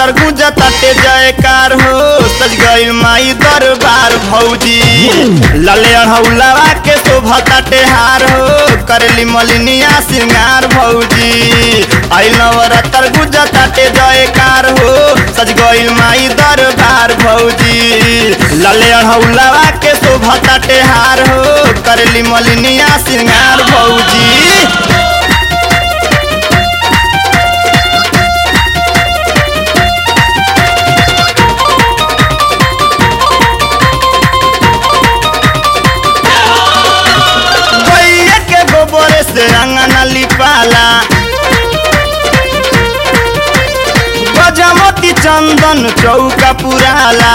तर गुजताटे जयकार हो सज गइल माई दरबार भौजी लले अढ़ौलावा के शोभताटे हार हो करली मलिनिया सिंगार भौजी आई नवरतर गुजताटे जयकार हो सज गइल माई दरबार भौजी लले अढ़ौलावा के शोभताटे हार हो करली मलिनिया सिंगार भौजी गैया के गोबर से अंगना लिपाला गजमती चंदन चौका पुराला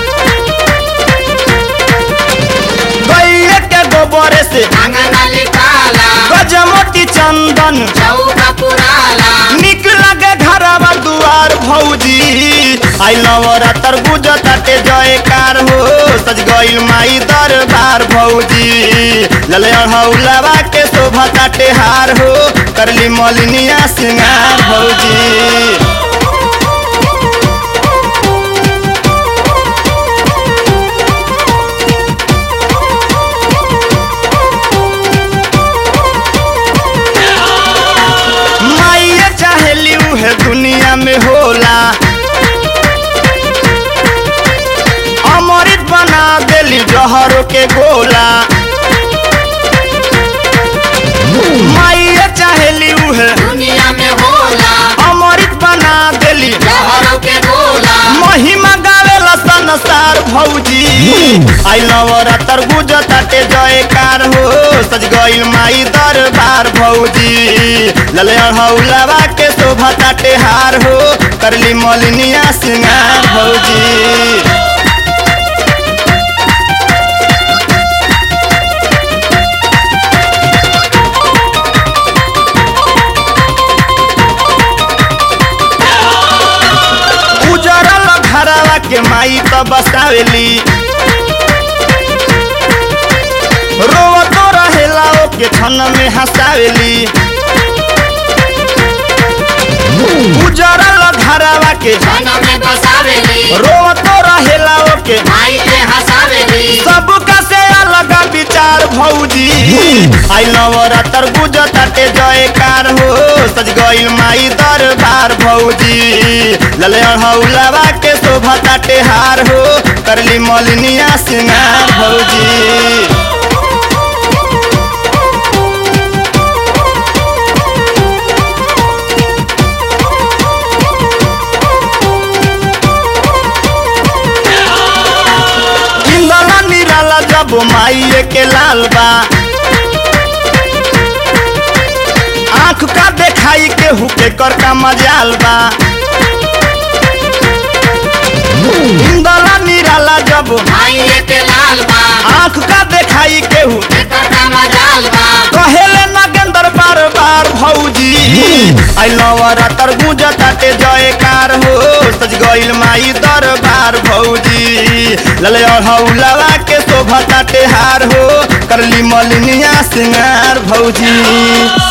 गैया के गोबर से अंगना लिपाला गजमती चंदन चौका पुराला निक लगे घरवा दुआर भौजी आई नवरात्र गुजताटे जयकार हो सज गइल माई दरबार भौजी लले अढ़ौलावा के शोभा ताटे हार हो करली मलिनिया सिंगार भौजी माइये चाहेली उहे दुनिया में होला अमृत बना देली जहरो के गोला माइये चाहेली उहे दुनिया में होला अमृत बना देली जहरों के गोला महिमा गावेला संसार भौजी आई नवरात्र गुजताटे जयकार हो सज गइल माई दरबार भौजी लले अढ़ौलावा के शोभा ताटे हार हो करली मलिनिया सिंगार भौजी उजरल घरवा के माई तो बसावेली रोवतो रहेला ओके छन में हंसावेली उजरल घरवा के मन में बसावेली रोवतो रहेला ओके माई के हंसावेली सबका से अलग विचार भौजी आई नवरात्र गुजताटे जयकार हो सज गइल माई दरबार भौजी लले अढ़ौलावा के शोभा ताटे हार हो करली मलिनिया सिंगार भौजी इंदला निराला जब माइये के लाल बा आँख का देखाई के हुके कर का मजाल बा इंदला निराला जब माई के लाल बा आँख का देखाई के हु एकर का मजाल बा कहेले नगेंद्र बार बार भौजी आई नवरात्र गुजताटे जयकार हो सज गइल माई दरबार भौजी लले अढ़ौलावा के शोभा ताटे हार हो करली मलिनिया सिंगार भौजी